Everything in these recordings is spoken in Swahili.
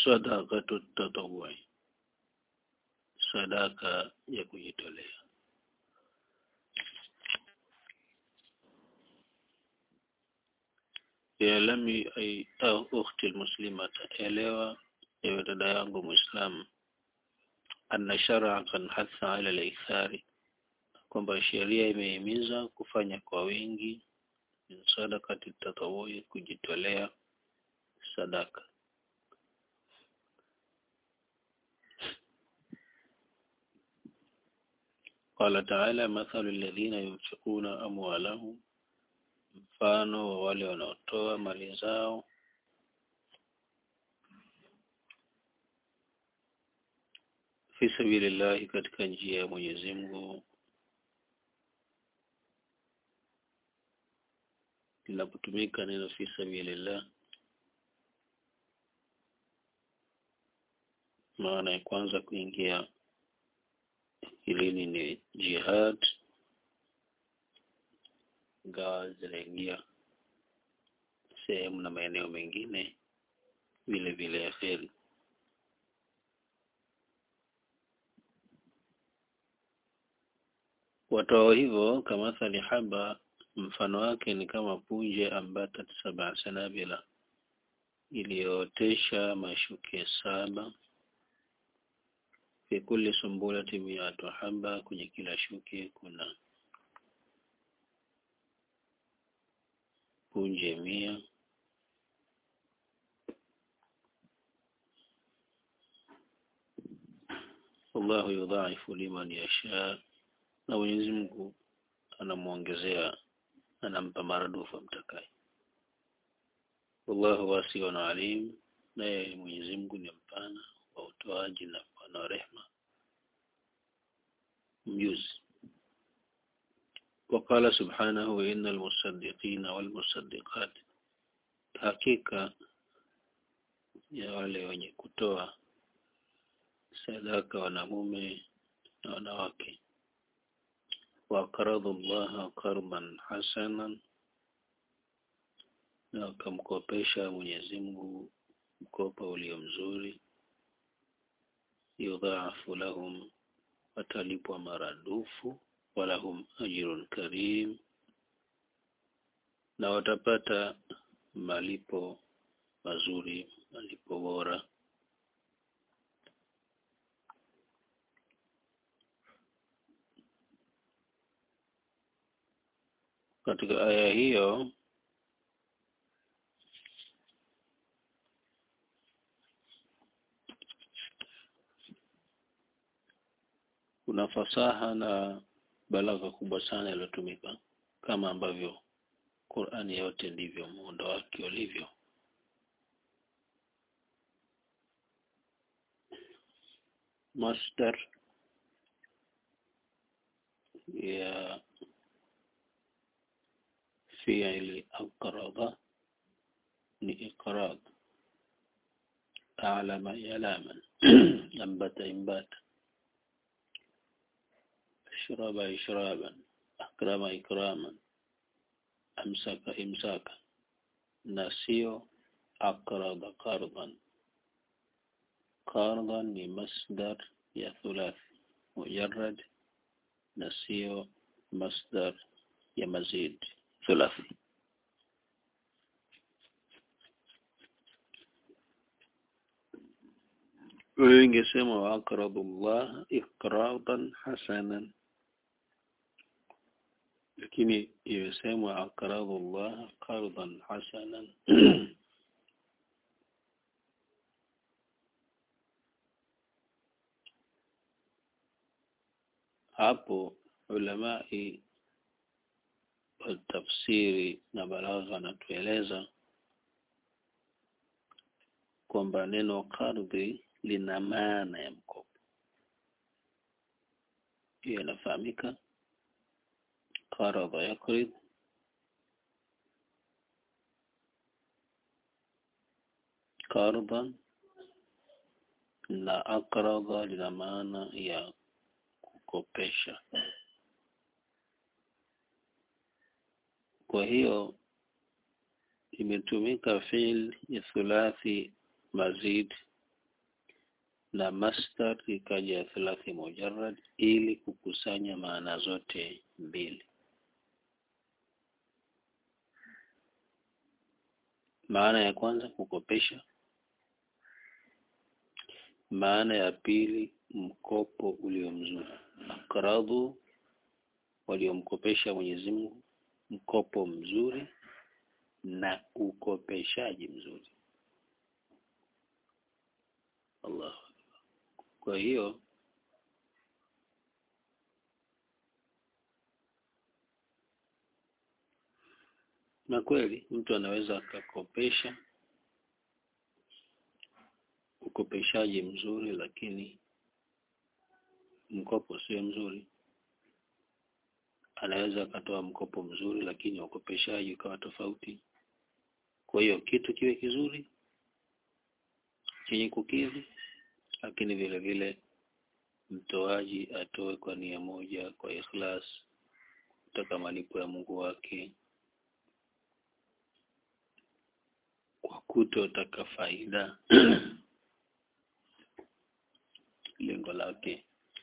sadaqatu tatawwui sadaka ya kujitolea yalami ay au ukhti almuslimata elewa ewe dada yangu muislamu anna shar'a kan hatha ala al-ikthari kwamba sheria imehimiza kufanya kwa wingi min sadaqati tatawui kujitolea sadaka قال تعالى مثل الذين ينفقون أموالهم mfano wa wale wanaotoa mali zao fi sabilillahi katika njia ya Mwenyezi Mungu linapotumika neno fi sabilillah maana ya kwanza kuingia ilini ni jihad ingawa zinaingia sehemu na maeneo mengine vile vile ya kheri watoa hivyo kamathali haba mfano wake ni kama punje ambatat saba sanabila iliyootesha mashuke saba fi kulli sumbulati miatu haba kwenye kila shuke kuna punje mia Allahu yudhaifu liman yasha na Mwenyezi Mungu anamuongezea anampa maradufu amtakaye wallahu wasiun alim naye Mwenyezi Mungu ni mpana wa utoaji na mpana wa rehma mjuzi وقال سبحانه إن المصدقين والمصدقات hakika ya wale wenye kutoa sadaka wanamume na wanawake waqaradu Allah qarban hasanan na wakamkopesha Mwenyezi Mungu mkopo ulio mzuri yudhaafu lahum watalipwa maradufu walahum ajrun karim na watapata malipo mazuri malipo bora katika aya hiyo kuna fasaha na balagha kubwa sana iliyotumika kama ambavyo Qur'ani yote ndivyo muundo wake ulivyo masdar ya fi'li aqraba ni iqrab a'lama yalaman ambata imbata أشرب إشرابا أكرم إكراما أمسك إمساكا نسيو أقرض قرضا قرضا لمصدر يا ثلاثي مجرد نسيو مصدر يا مزيد ثلاثي ingesema wa aqradu Allah iqradan hasanan lakini imesemwa aqradu Allah qardan hasanan hapo ulamai wa tafsiri na balagha anatueleza kwamba neno qardhi lina maana ya mkopo hiyo inafahamika qaradha yaqrid qardan na aqradha lina maana ya kukopesha kwa hiyo imetumika fi'l ya thulathi mazid na masdar ikaja ya thalathi mujarrad ili kukusanya maana zote mbili. Maana ya kwanza kukopesha, maana ya pili mkopo ulio mzuri. Aqradhu, waliomkopesha Mwenyezi Mungu mkopo mzuri na ukopeshaji mzuri. Allah. Kwa hiyo na kweli mtu anaweza akakopesha ukopeshaji mzuri, lakini mkopo sio mzuri. Anaweza akatoa mkopo mzuri, lakini ukopeshaji ukawa tofauti. Kwa hiyo kitu kiwe kizuri chenye kukidhi, lakini vile vile mtoaji atoe kwa nia moja, kwa ikhlas, kutaka malipo ya Mungu wake, kwa kutotaka faida lengo lake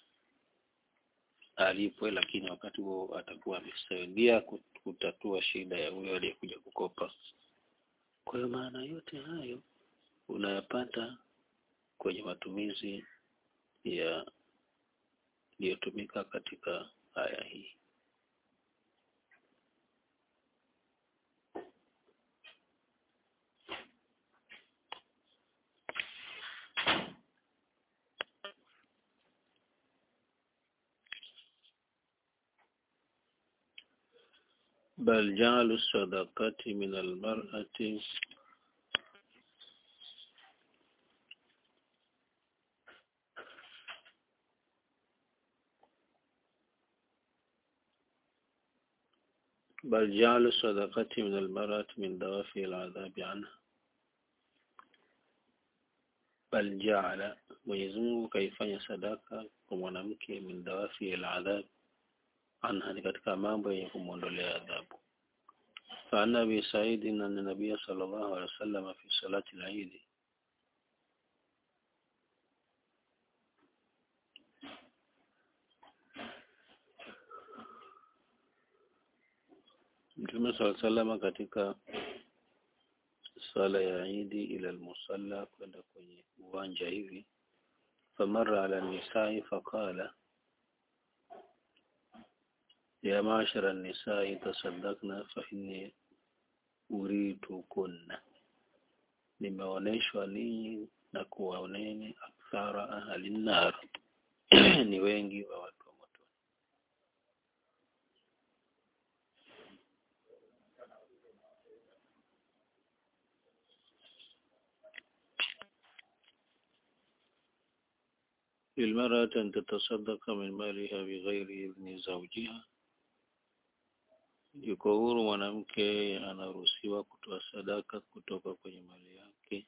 alipwe, lakini wakati huo atakuwa amesaidia kutatua shida ya huyo aliyekuja kukopa. Kwa hiyo maana yote hayo unayapata kwenye matumizi ya iliyotumika katika aya hii. bal ja'alu sadaqati min al-mar'ati بل جعل الصدقة من المرأة من دوافع العذاب عنها bal jaala Mwenyezi Mungu kaifanya sadaka kwa mwanamke min dawafi al-adhab anha ni katika mambo yenye kumwondolea adhabu فعن أبي سعيد أن النبي صلى الله عليه وسلم في صلاة العيد Mtume sala salama katika sala ya Idi ila almusalla kwenda kwenye uwanja hivi famara ala nisai faqala ya mashara nisai tasaddaqna fa inni uritu kunna nimeoneshwa ninyi na kuwaoneni akthara ahli nar ni wengi wa watu wa moto للمرأة أن تتصدق من مالها بغير إذن زوجها yuko huru mwanamke anaruhusiwa kutoa sadaka kutoka kwenye mali yake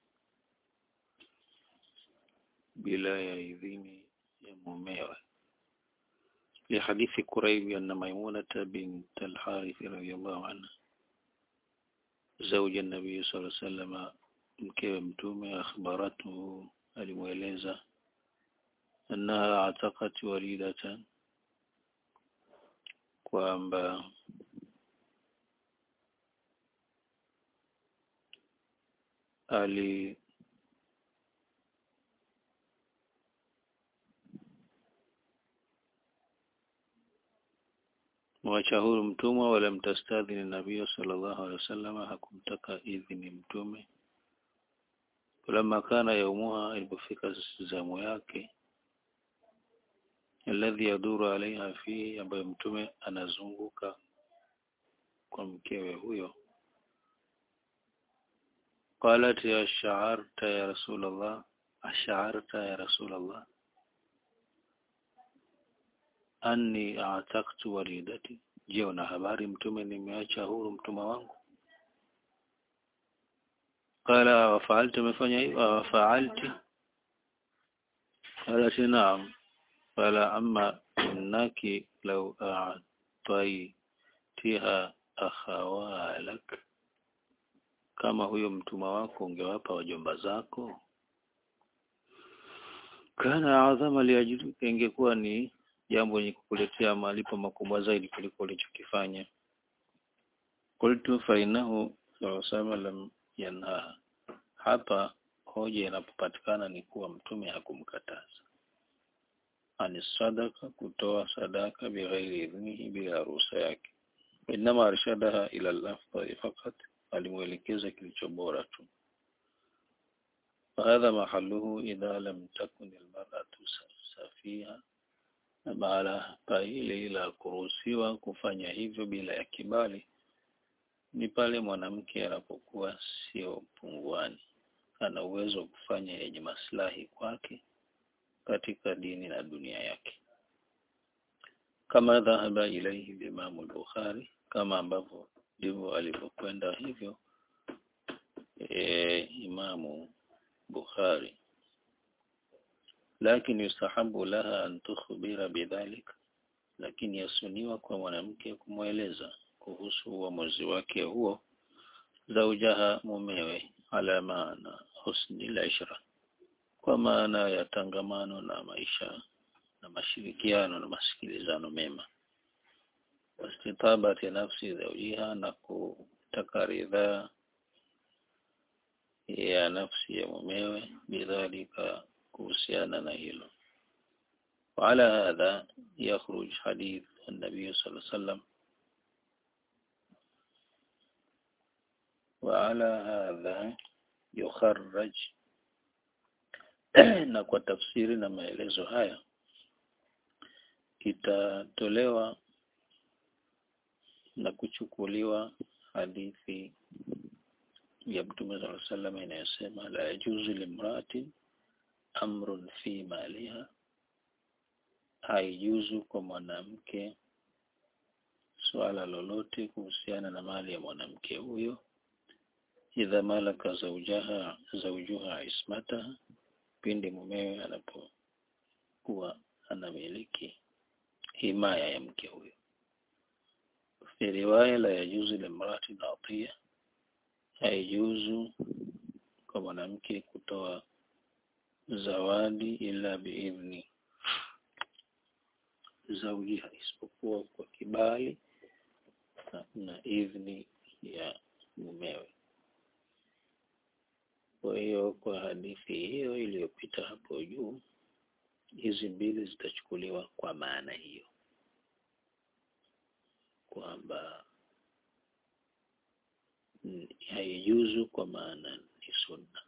bila ya idhini ya mumewe لحديث كريب أن ميمونة بنت الحارث رضي الله عنها زوج النبي صلى الله عليه وسلم mkewe mtume akhbaratu alimweleza annaha ataqat walidatan kwamba ali mwacha huru mtumwa wala mtastadhini nabii sallallahu alaihi wasallam hakumtaka idhini mtume falamma kana yaumuha ilipofika zamu yake alladhi yaduru alaiha fihi ambayo mtume anazunguka kwa mkewe huyo qalat ya sha'arta ya rasulullah ash'arta ya rasulullah anni a'taqtu walidati je una habari mtume nimeacha huru mtuma wangu qala wa fa'altu umefanya hivyo wa fa'alti qalat na'am qala amma innaki law a'taytiha akhawalak kama huyo mtuma wako ungewapa wajomba zako kana adhama liajrika ingekuwa ni jambo lenye kukuletea malipo makubwa zaidi kuliko ulichokifanya qultu fa innahu sallallahu lam yanha hapa hoja inapopatikana ni kuwa mtume hakumkataza ani sadaka kutoa sadaka bighairi idhnihi bila ruhusa yake inama arshadaha ila al-afdal faqat alimuelekeza kilicho bora tu فهذا محله إذا لم تكن المرأة سفيها na mahala pa ile ila kuruhusiwa kufanya hivyo bila ya kibali ni pale mwanamke anapokuwa sio punguani ana uwezo wa kufanya yenye maslahi kwake katika dini na dunia yake kama dhahaba ilaihi Imam al-Bukhari kama ambavyo ndivyo alivyokwenda hivyo e, Imamu Bukhari lakini yustahabu laha an tukhbira bidhalik lakini yasuniwa kwa mwanamke kumweleza kuhusu uamuzi wake huo zaujaha mumewe ala maana husni al-ishra kwa maana ya tangamano na maisha na mashirikiano na masikilizano mema wastitabati nafsi zaujiha na kutaka ridhaa ya nafsi ya mumewe bidhalika kuhusiana na hilo وعلى هذا يخرج حديث النبي صلى الله عليه وسلم وعلى هذا يخرج na kwa tafsiri na maelezo haya itatolewa na kuchukuliwa hadithi ya Mtume صلى الله عليه وسلم inayosema la yajuzu limratin amrun fi maliha haijuzu kwa mwanamke swala lolote kuhusiana na mali ya mwanamke huyo idha malaka zaujaha zaujuha ismataha pindi mumewe anapokuwa anamiliki himaya ya mke huyo fi riwaya la yajuzu limrati atiya haijuzu kwa mwanamke kutoa zawadi ila biidhni zaujiha isipokuwa kwa kibali na, na idhni ya mumewe kwa hiyo kwa hadithi hiyo iliyopita hapo juu hizi mbili zitachukuliwa kwa maana hiyo kwamba haijuzu kwa maana ni sunna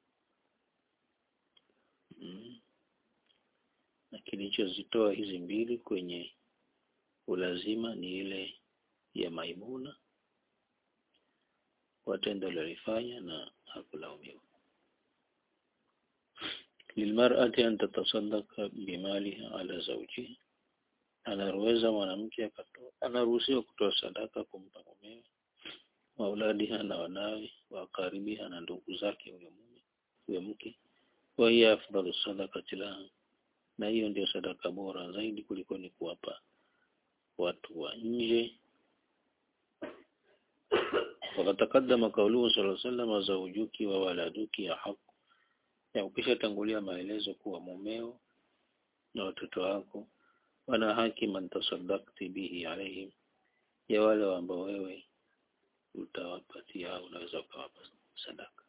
mm. na kilichozitoa hizi mbili kwenye ulazima ni ile ya Maimuna kwa tendo alilofanya na hakulaumiwa lilmar'ati an tatasaddaqa bimaliha ala zawjiha anaruweza mwanamke akatoa anaruhusiwa kutoa sadaka kumpa mumewe wauladiha na wanawe wa karibiha na ndugu zake huyo mume huyo mke wa hiya afdalu sadaqati laha na hiyo ndio sadaka bora zaidi kuliko ni kuwapa watu wa nje wakatakaddama kauluhu sallallahu alaihi wasallam zawjuki wa waladuki ya haq ya ukisha tangulia maelezo kuwa mumeo na watoto wako wana haki man tasaddaqti bihi alaihim ya wale ambao wewe utawapatia au unaweza ukawapa sadaka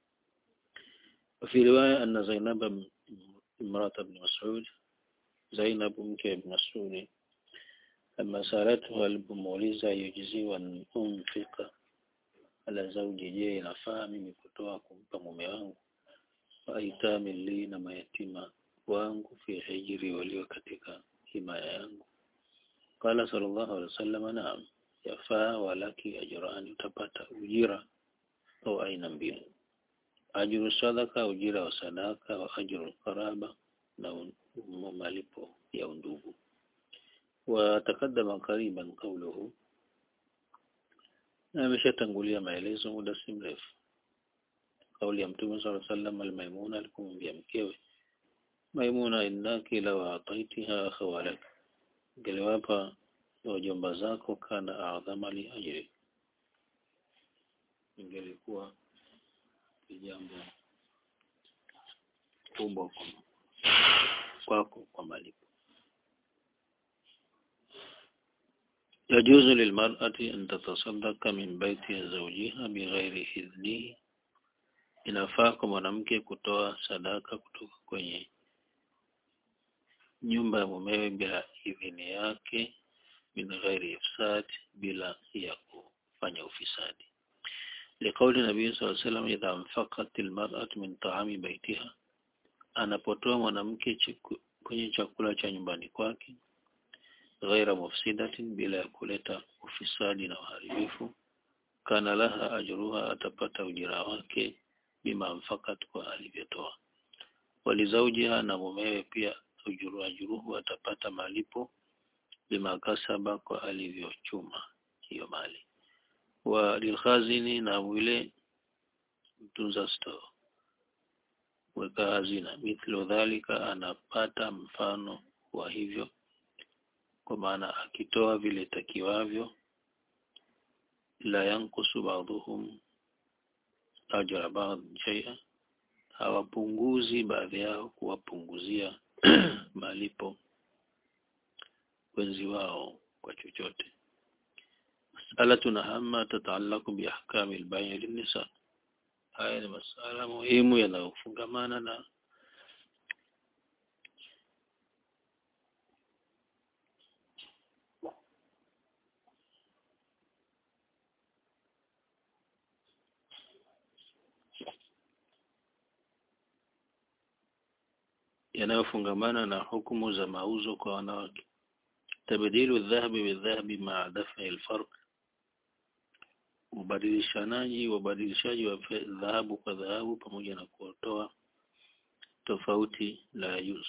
وفي رواية أن زينب امرأة ابن مسعود زينب مكة ابن مسعود لما سألته alipomuuliza yujizi an unfika ala zawji je inafaa mimi kutoa kumpa mume wangu waitami li na mayatima wangu fi hijri walio katika himaya yangu qala sallallahu alaihi wasallam naam yafaa walaki ajrani utapata ujira au aina mbili ajru sadaka ujira wa sadaka wa ajru qaraba na malipo ya undugu وتقدم قريبا قوله ameshatangulia maelezo muda si mrefu kauli ya mtume صلى الله عليه وسلم almaimuna alikumwambia mkewe maimuna innaki law ataitiha khawalak ngeliwapa wajomba zako kana adhama li ajri ingelikuwa jambo kubwa kwako kwa malipo yajuzu lilmar'ati an tatasaddaqa min baiti zawjiha bighairi idhnihi inafaa kwa mwanamke kutoa sadaka kutoka kwenye nyumba ya mumewe bila idhini yake min ghairi ifsad bila ya kufanya ufisadi liqauli nabii sallallahu alayhi wasallam idha anfaqat almar'atu min ta'ami baitiha anapotoa mwanamke chiku- kwenye chakula cha nyumbani kwake ghaira mufsidatin bila ya kuleta ufisadi na uharibifu kana laha ajruha atapata ujira wake bima anfakat kwa alivyotoa walizaujiha na mumewe pia ujuru ajuruhu atapata malipo bima kasaba kwa alivyochuma hiyo mali wa lilkhazini na yule mtunza store weka hazina mithlu dhalika anapata mfano wa hivyo kwa maana akitoa vile takiwavyo la yankusu ba'dhum ajra ba'd shay'a hawapunguzi baadhi yao kuwapunguzia malipo wenzi wao kwa chochote mas'alatun hamma tata'allaqu bi ahkami al-bay' lin-nisa haya ni masala muhimu yanayofungamana na yanayofungamana na hukumu za mauzo kwa wanawake tabdilu dhahabi bidhahabi ma'a daf'i al-farq ubadilishanaji ubadilishaji wa fe- dhahabu kwa dhahabu pamoja na kutoa tofauti la yajuz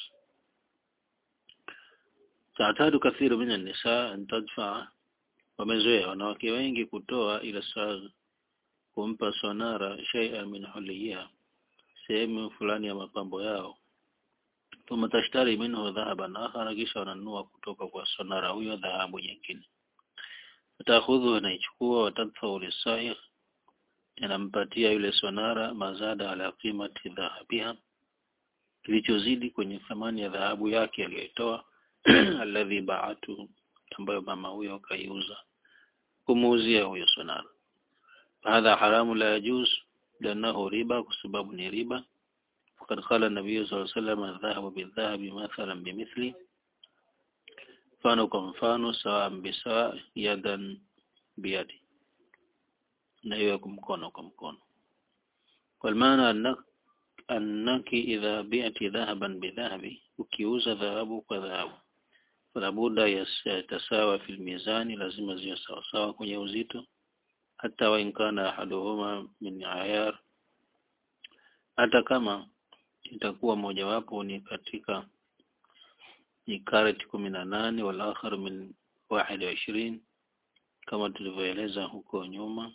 taatadu kathiru min an-nisa an tadfa wamezoea wanawake wengi kutoa ila saa kumpa sonara shay'an min huliya sehemu fulani ya mapambo yao thumma tashtari minhu dhahaban akhara kisha wananunua kutoka kwa sonara huyo dhahabu nyingine atakhudhu anaichukua watadfau lisaih anampatia yule sonara mazada ala qimati dhahabiha kilichozidi kwenye thamani ya dhahabu yake aliyoitoa alladhi baatu ambayo mama huyo kaiuza kumuuzia huyo sonara hadha haramu la yajuz لأنه riba kwa sababu ni riba فقد قال النبي صلى الله عليه وسلم الذهب بالذهب مثلا بمثل mfano kwa mfano sawa bisawa yadan biyadi na hiyo kwa mkono kwa mkono kwa maana annak annaki idha bi'ti dhahaban bidhahabi ukiuza dhahabu kwa dhahabu fala budda yatasawa fil mizani lazima ziwe sawa sawa kwenye uzito hata wa inkana ahaduhuma min ayar hata kama itakuwa mojawapo ni katika ni karati kumi na nane wal akhar min wahid wa ishirini kama tulivyoeleza huko nyuma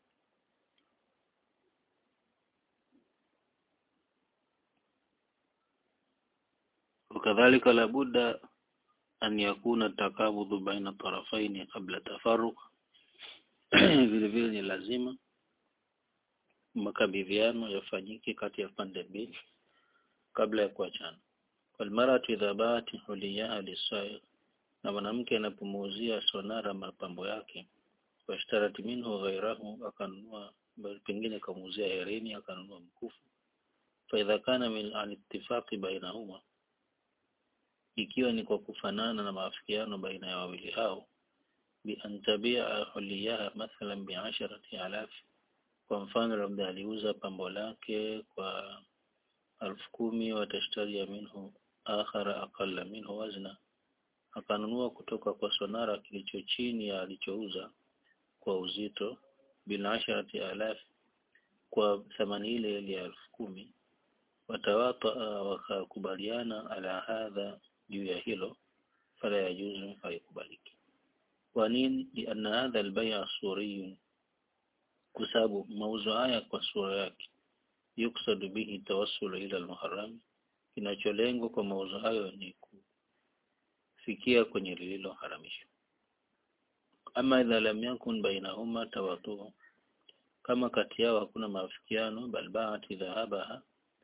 وكذلك لابد أن يكون التكابد بين الطرفين قبل التفرق vile vile ni lazima makabidhiano yafanyike kati ya pande mbili kabla ya kuachana walmaratu idha baati huliyaha lisaiq na mwanamke anapomuuzia sonara mapambo yake washtarati minhu ghairahu akanunua pengine kamuuzia herini akanunua mkufu faidha kana min alittifaqi bainahuma ikiwa ni kwa kufanana na maafikiano baina ya wawili hao bi an tabia huliyaha mathalan bi asharati alaf kwa mfano labda aliuza pambo lake kwa alfu kumi watashtari minhu akhara aqalla minhu wazna akanunua kutoka kwa sonara kilicho chini ya alichouza kwa uzito bila asharati alaf kwa thamani ile ile ya elfu kumi watawata wakakubaliana ala hadha juu ya hilo fala yajuzu haikubaliki kwa nini lianna hadha albay' suriyun kwa sababu mauzo haya kwa sura yake yuksadu bihi tawassul ila almuharram kinacholengwa kwa mauzo hayo ni kufikia kwenye lililoharamishwa ama idha lam yakun bainahuma tawatu kama kati yao hakuna maafikiano bal ba'at dhahabaha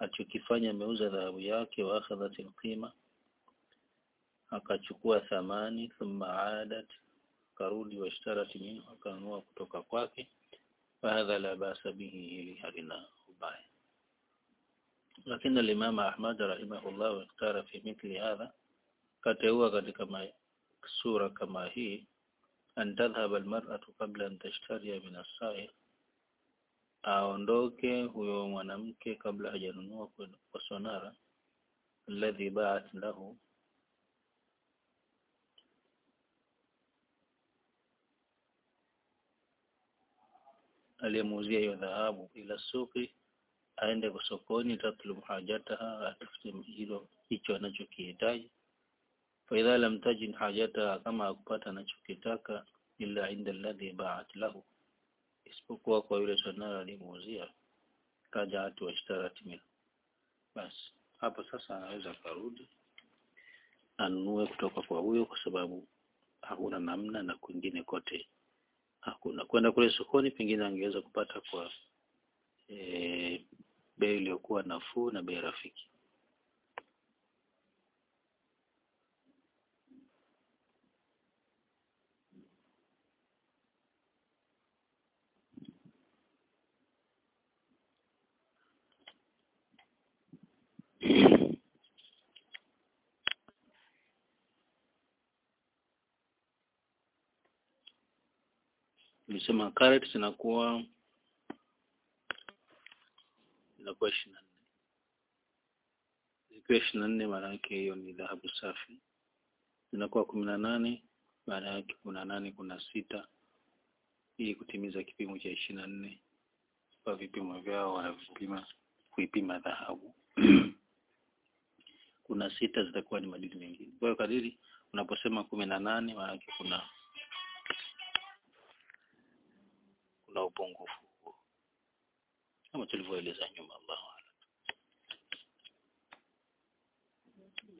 alichokifanya ameuza dhahabu yake wa akhadhat alqima akachukua thamani thumma adat karudi washtarat minhu akanunua kutoka kwake fahadha la basa bihi hili halina ubaya lakini al-Imam Ahmad rahimahullah ikhtara fi mithli hadha kateua katika sura kama hii an tadhhab almar'atu qabla an tashtariya min as-sa'ir aondoke huyo mwanamke kabla hajanunua kwa sonara alladhi ba'at lahu aliyemuuzia hiyo dhahabu ila suki aende kwa sokoni tatlub hajataha atafute hilo hicho anachokihitaji fa idha lam tajid hajataha kama akupata anachokitaka illa inda alladhi ba'at lahu isipokuwa kwa yule sonara aliyemuuzia kaja watu washtarat min basi hapo sasa anaweza karudi anunue kutoka kwa huyo kwa sababu hakuna namna na kwingine kote hakuna kwenda kule sokoni pengine angeweza kupata kwa e, bei iliyokuwa nafuu na bei rafiki nilisema carrot zinakuwa zinakuwa ishirini na nne zikiwa ishirini na nne maana yake hiyo ni dhahabu safi zinakuwa kumi na nane maana yake kuna nane kuna sita ili kutimiza kipimo cha ishirini na nne kwa vipimo vyao wanavipima kuipima dhahabu kuna sita zitakuwa ni madini mengine kwa hiyo kadiri unaposema kumi na nane maana yake kuna kuna upungufu kama tulivyoeleza nyuma Allah